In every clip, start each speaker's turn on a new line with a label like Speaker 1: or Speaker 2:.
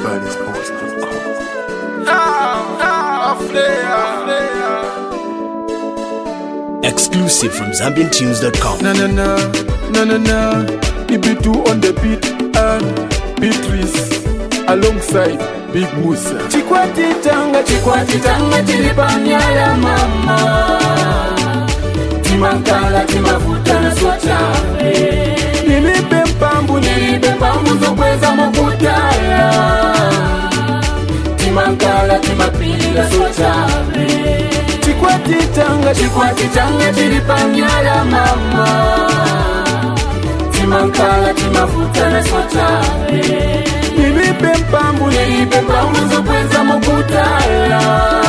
Speaker 1: Everybody's posting.
Speaker 2: Exclusive from ZambianTunes.com.
Speaker 3: Na na na, na na na. EB2 on the beat and Beatrice alongside Big Musa. Chikwati tanga, chikwati tanga, chilipanyala mama. Timankala, timavuta na swachale. Nilipe mpambu, nilipe mpambu zokweza mokutala. Timankala, timapila swachale. Chikwati tanga, chikwati tanga, chilipanyala mama. Timankala, timavuta na swachale. Nilipe mpambu, nilipe mpambu zokweza mokutala.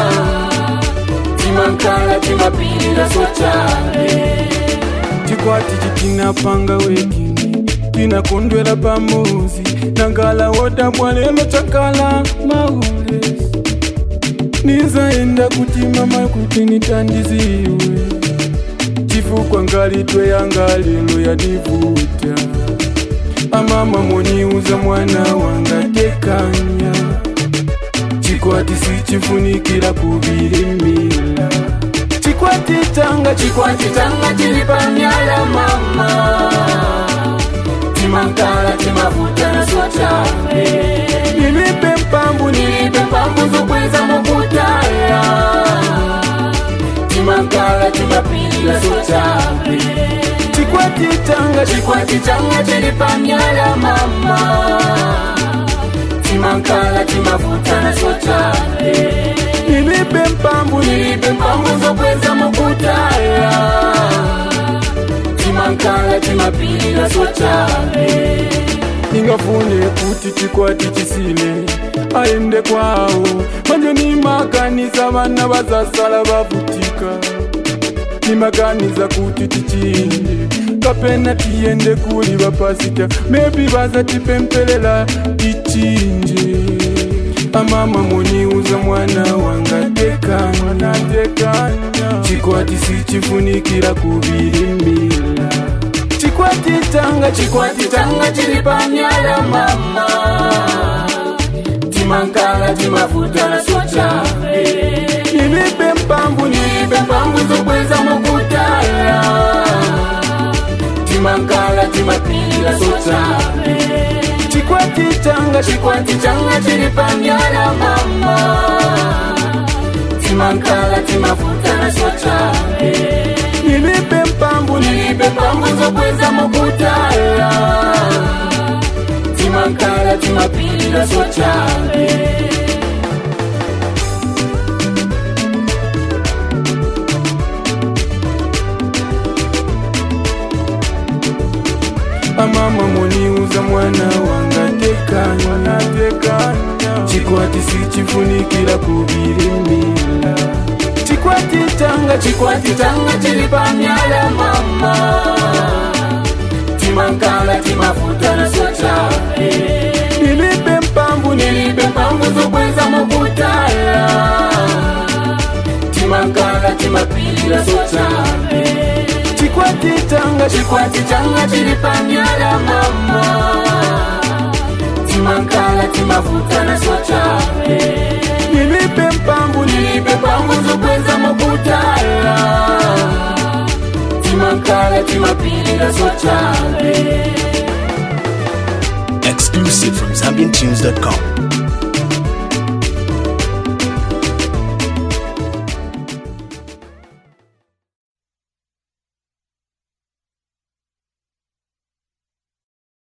Speaker 3: Timankala, timapila swachale. chikwati chitinapanga wekini tinakondwela pamuzi nangala wotabwalelo chakala maule nizaenda kuti mama kuti nitandiziwe chifukwa ngalitwe yangalelo yanivuta amama moniuza mwana wanga tekanya chikwati sichifunikira kuvirimila chikwati tanga chikwati tanga chilipanyala mama timankala timavuta na swachale nilipe mpambu nilipe mpambu zokweza mokutala timankala timapila swachale chikwati tanga chikwati tanga chilipanyala mama timankala timavuta na swachale nilipe mpambu nilipe mpambu zokweza mokutala timankala timapila swachale ningafune kuti chikwati chisile aende kwawo manje nimakanisa vana vazasala vavutika nimakanisa kuti tichinje kapena tiyende kuli vapasita mebi vazatipempelela tichinje amama moniuza mwana wanga tekanya tekanya chikwati sichifunikira kuvirimila chikwati tanga chikwati tanga chilipanyala mama timankala timavuta na swachale nilipe mpambu nilipe mpambu zokweza mokutala timankala timapila swachale chikwati changa chikwati changa chilipanyala mama timankala timavuta na swachale nilipe mpambu nilipe mpambu zokweza mokutala timankala timapila swachale amama moniuza mwana wanga tekanya tekanya chikwati sichifunikira kuvirimila chikwati tanga chikwati tanga chilipanyala mama timankala timavuta na swachale nilipe mpambu nilipe mpambu zokweza mokutala timankala timapilila swachale chikwati tanga chikwati tanga chilipanyala mama timankala timavuta na swachale nilipe mpambu nilipe mpambu zokweza mokutala timankala timapilila swachale
Speaker 2: Exclusive from ZambianTunes.com.